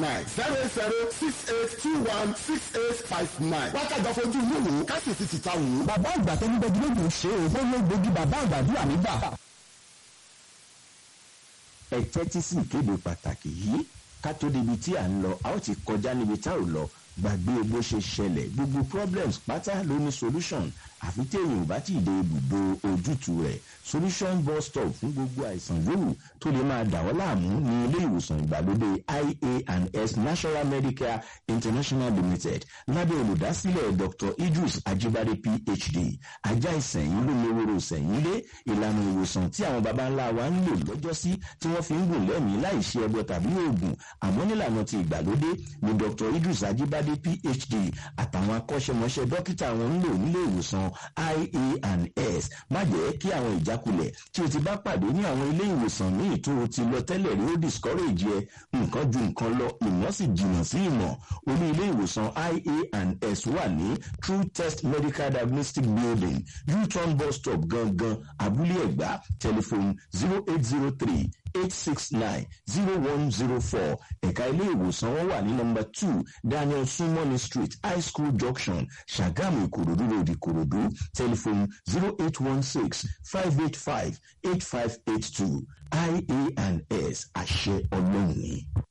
nine zero eight zero six eight two one six eight five nine wákàtí àfojú inú wò ó kásì ti ti ta wò ó. bàbá àgbà tó ń gbẹdúró ló ń ṣe é ó ló gbógi bàbá àgbàdúrà nígbà. ẹ tẹ́tí sí ìkéde pàtàkì yìí ká tó débi tí à ń lọ a ó ti kọjá níbi tá ò lọ gbàgbé bó ṣe ṣẹlẹ̀ gbogbo problems pátá ló ní solution àfi téèyàn ò bá tí ì dé ibùdó ojútùú rẹ̀ solution bus stop fún gbogbo àìsàn yòówù tó lè máa dà wọ́n láàmú ní ilé ìwòsàn ìgbàlódé ia and s national medicare international limited lábẹ́ olùdásílẹ̀ dr idris ajibade phd ajá ìsẹ̀yìn ló léwòrò ìsẹ̀yìn lé ìlànà ìwòsàn tí àwọn baba ńlá wa ń lò lọ́jọ́sí tí wọ́n fi ń gùn lẹ́mìí láì ṣe ẹbọ tàbí oògùn àmọ́ nílànà ti ìgbàlódé ni dr idris ajibade phd àtàwọn akọ́ṣẹ́mọṣẹ́ dókítà wọn ń lò nílé ìwòsàn ia and s má jẹ́ kí àwọn ìjákulẹ̀ tí o ti bá pàdé ní àwọn ilé ìwòsàn míì tó o ti lọ tẹ́lẹ̀ rí ó discourage ẹ nǹkan ju nǹkan lọ ìmọ̀ sì jìnnà sí ìmọ̀ olú ilé ìwòsàn ia and s wà ní true test medical diagnostic building u-turn bus stop gangan abúlé ẹ̀gbá telephone zero eight zero three eight six nine zero one zero four ẹ̀ka ilé ìwòsàn wọn wà ní nọmba two daniel sumoni street high school junction ṣàgámù ìkòròdú road ìkòròdú telephone zero eight one six five eight five eight five eight two ia and s àṣẹ ọlọ́run ni.